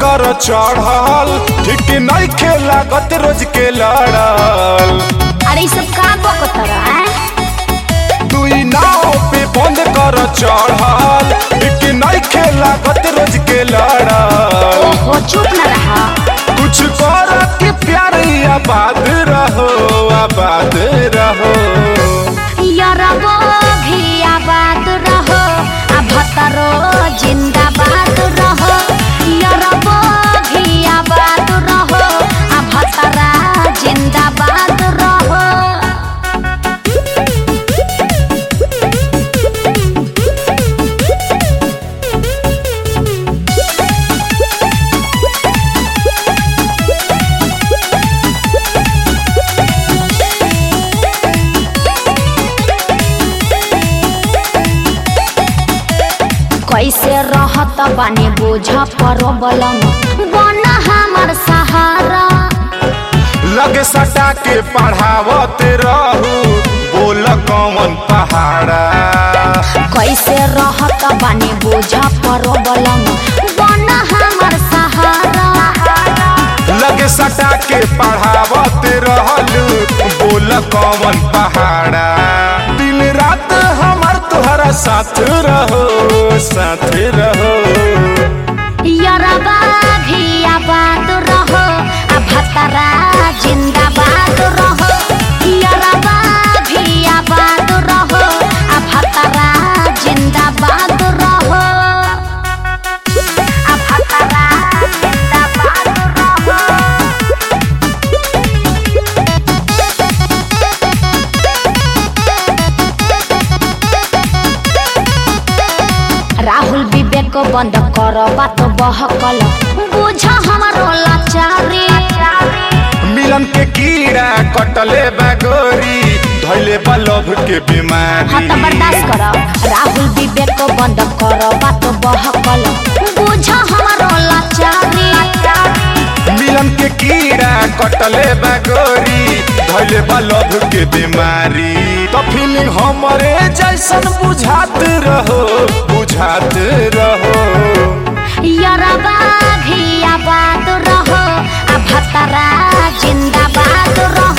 कर चढ़ल ठीक नहीं खे लागत रोज के लड़ल अरे ई सब का बकतर हैं दुई नाव पे बंद कर चढ़ल ठीक नहीं खे लागत रोज के लड़ल ओहो चुप न रहा कुछ कर के प्यार आबाद रहो आबाद रहो यरबो भी आबाद रहो आ भतरो जिंदाबाद रहो यरबो भी आबाद रहो आ भतरा जिंदाबाद रहो कैसे रहत बानी बोझ परबलम बन हमर सहारा लगे सटा के पढ़ावत रहू बोल कौन पहाड़ा कैसे रहत बानी बोझ परबलम बन हमर सहारा लगे सटा के पढ़ावत रहलू बोल कौन पहाड़ा दिन रात हमार तुहरा साथ रहो साथ रहो यरबा भी आबाद रहो आ भतरा जिंदाबाद रहो यरबा भी आबाद रहो आ भतरा जिंदाबाद रहो आ भतरा जिंदाबाद रहो राहुल विवेक बंद कर बात बहकल बुझ हमारो लाचारी मिलन के कीड़ा कटले बागोरी धैले बा लभ के बीमारी हाँ तो बर्दाश्त कर राहुल विवेक बंद कर बात बहकल बुझ हमारो लाचारी मिलन के कीड़ा कटले बागोरी धैले बा लभ के बीमारी तो फीलिंग हमरे जैसन बुझात रहो बुझात रहो यरबा भी आबाद रहो आ भतरा जिंदाबाद रहो